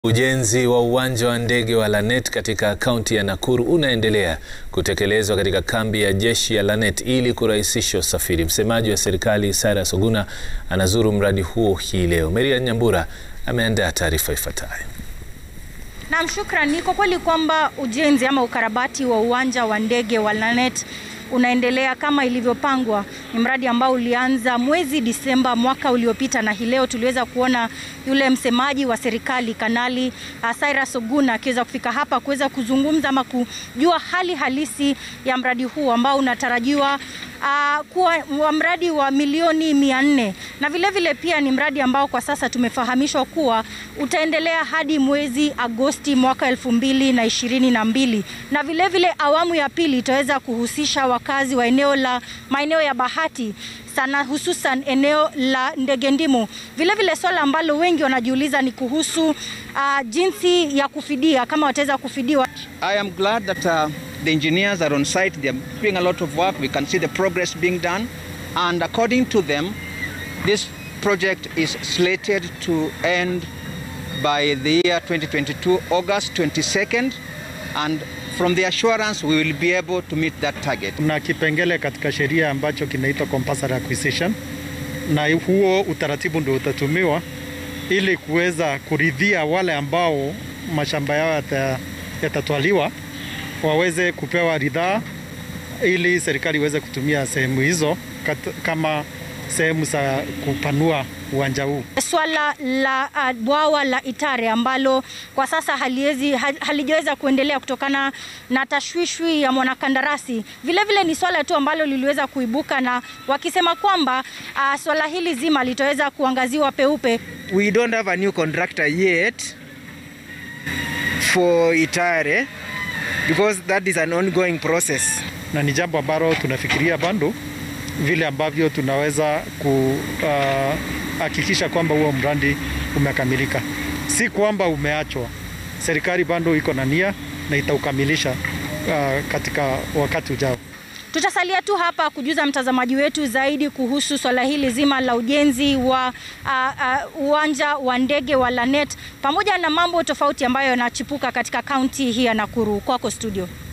Ujenzi wa uwanja wa ndege wa Lanet katika kaunti ya Nakuru unaendelea kutekelezwa katika kambi ya jeshi ya Lanet ili kurahisisha usafiri. Msemaji wa serikali Cyrus Oguna anazuru mradi huo hii leo. Maria Nyambura ameandaa taarifa ifuatayo. Naam, shukran. Ni kwa kweli kwamba ujenzi ama ukarabati wa uwanja wa ndege wa Lanet unaendelea kama ilivyopangwa. Ni mradi ambao ulianza mwezi Disemba mwaka uliopita, na hii leo tuliweza kuona yule msemaji wa serikali Kanali uh, Cyrus Oguna akiweza kufika hapa kuweza kuzungumza ama kujua hali halisi ya mradi huu ambao unatarajiwa uh, kuwa wa mradi wa milioni mia nne na vilevile vile pia ni mradi ambao kwa sasa tumefahamishwa kuwa utaendelea hadi mwezi Agosti mwaka elfu mbili na ishirini na mbili na vilevile vile awamu ya pili itaweza kuhusisha wakazi wa eneo la maeneo ya Bahati sana hususan eneo la Ndege Ndimu. Vilevile swala ambalo wengi wanajiuliza ni kuhusu uh, jinsi ya kufidia kama wataweza kufidiwa. I am glad that uh, the engineers are on site. They are doing a lot of work. We can see the progress being done. And according to them, this project is slated to end by the year 2022, August 22nd. And from the assurance, we will be able to meet that target. Kuna kipengele katika sheria ambacho kinaitwa compulsory acquisition, na huo utaratibu ndio utatumiwa ili kuweza kuridhia wale ambao mashamba yao yatatwaliwa waweze kupewa ridhaa ili serikali iweze kutumia sehemu hizo kat, kama sehemu za kupanua uwanja huu. Swala la uh, bwawa la Itare ambalo kwa sasa haliwezi halijaweza kuendelea kutokana na tashwishwi ya mwanakandarasi, vilevile ni swala tu ambalo liliweza kuibuka na wakisema kwamba uh, swala hili zima litaweza kuangaziwa peupe. We don't have a new contractor yet for Itare because that is an ongoing process. Na ni jambo ambalo tunafikiria bado vile ambavyo tunaweza kuhakikisha uh, kwamba huo mradi umekamilika, si kwamba umeachwa. Serikali bado iko na nia na itaukamilisha uh, katika wakati ujao. Tutasalia tu hapa kujuza mtazamaji wetu zaidi kuhusu swala hili zima la ujenzi wa uwanja uh, uh, wa ndege wa Lanet pamoja na mambo tofauti ambayo yanachipuka katika kaunti hii ya Nakuru. Kwako studio.